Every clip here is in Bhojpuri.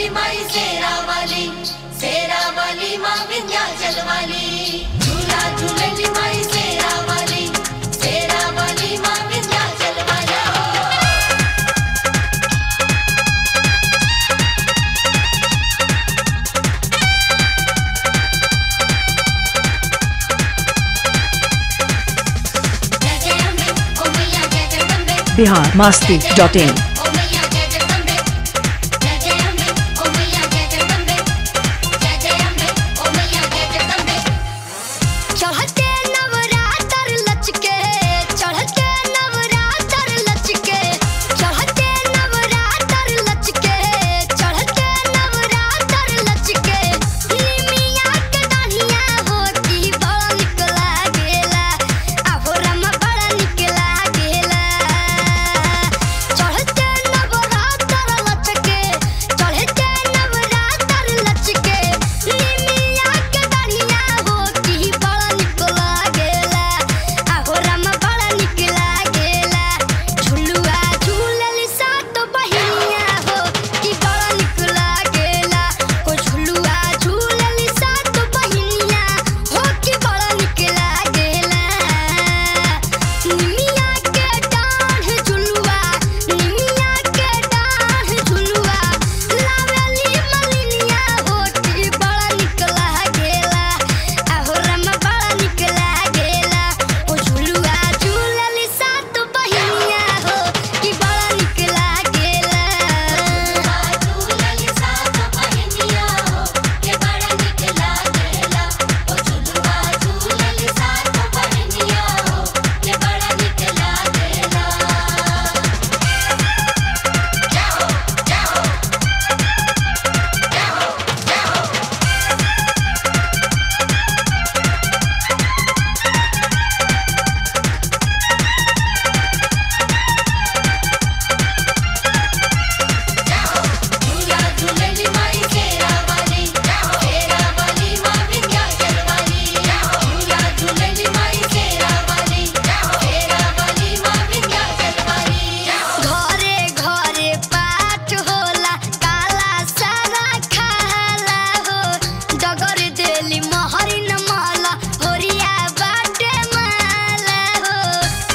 झुलली माई शेरा वाली शेरा वाली माँ विंध्याचल वाली झूला झुलली माई शेरा वाली शेरा वाली माँ विंध्याचल वाली जय जय अम्बे ओ मैया जय जगदम्बे बिहार मास्ती डॉट इन ओ मैया जय जगदम्बे जय जय अम्बे ओ मैया जय जगदम्बे जय जय अम्बे ओ मैया जय जगदम्बे चढ़ते नवरात्र लचके चढ़ते नवरात्र लचके चढ़ते नवरात्र लचके चढ़ते नवरात्र लचके निमिया के दहिया होती बड़ा निक लागेला आहो रमा बड़ा निक लागेला चढ़ते नवरात्र लचके चढ़ते नवरात्र लचके निमिया के दहिया होती बड़ा निक लागेला आहो रमा बड़ा निक लागेला झुलुआ झूलली सात बहिनिया हो कि बड़ा निक लागेला ओ झुलुआ झूलली सात बहिनिया हो कि बड़ा निक लागेला निमिया के डाढ़ झुलुआ निमिया के डाढ़ झुलुआ लावेली मलिनिया हो कि बड़ा निक लागेला आहो रमा बड़ा निक लागेला ओ झुलुआ झूलली सात बहिनिया हो कि बड़ा निक लागेला झूलली सात बहिनिया हो के बड़ा निक लागेला ओ झुलुआ झूलली सात बहिनिया हो के बड़ा निक लागेला जाओ जाओ झूला झूलली माई शेरा वाली शेरा वाली माँ विंध्याचल वाली झूला झूलली माई शेरा वाली शेरा वाली माँ विंध्याचल वाली घरे घरे पाठ होला काला सारा खाला हो डगर देली मोहरी न माला होरिया बाटे माला हो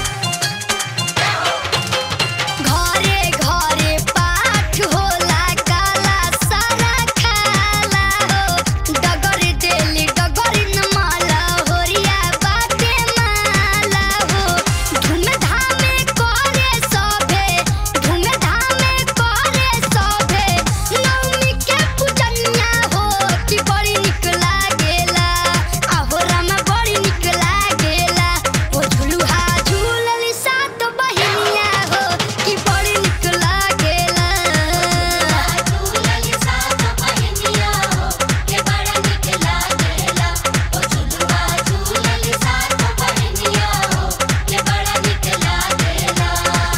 घरे घरे पाठ होला काला सारा खाला हो डगर देली डगर न माला होरिया बाटे माला हो धूमधामे करे सभे धूमधामे करे सभे नवमी के पूजनिया हो कि बड़ी निक लागेला आहो रामा बड़ी निक लागेला ओ झुलुहा झूलली सात बहिनिया हो कि बड़ी निक लागेला झूलली सात बहिनिया हो के बड़ा निक लागेला ओ झुलुआ झूलली सात बहिनिया हो के बड़ा निक लागेला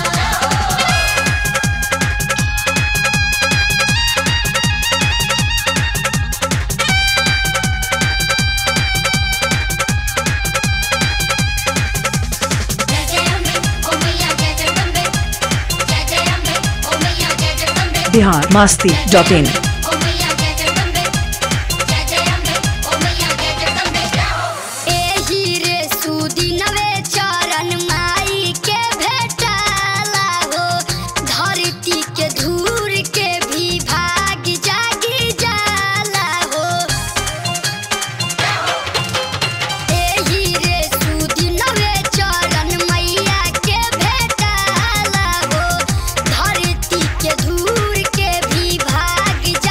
जय जय अम्बे ओ मैया जय जगदम्बे जय जय अम्बे ओ मैया जय जगदम्बे बिहार मास्ती डॉट इन ओ मैया जय जगदम्बे जय जय अम्बे ओ मैया जय जगदम्बे एही रे सुदिनवे चरण माई के भेटाला हो धरती के धूर के भी भाग जागी जाला हो एही रे सुदिनवे चरण मैया के भेटाला हो धरती के धूर के भी भाग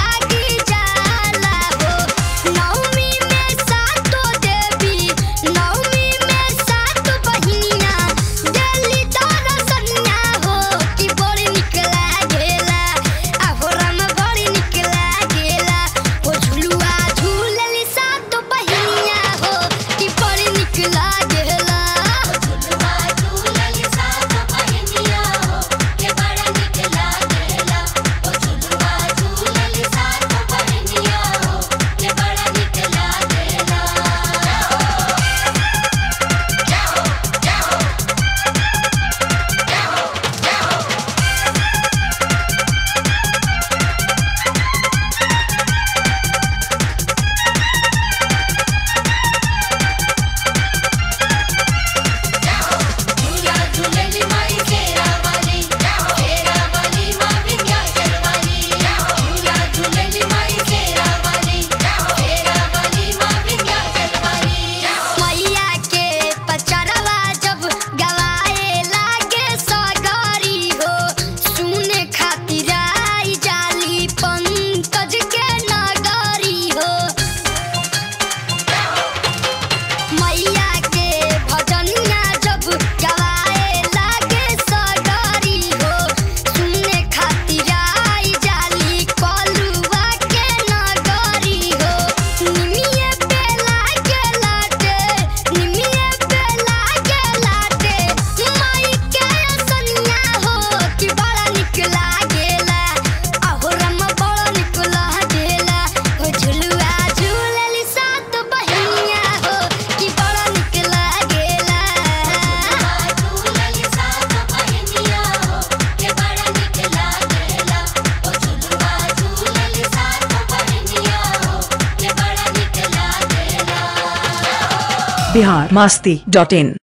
बिहार मास्ती डॉट इन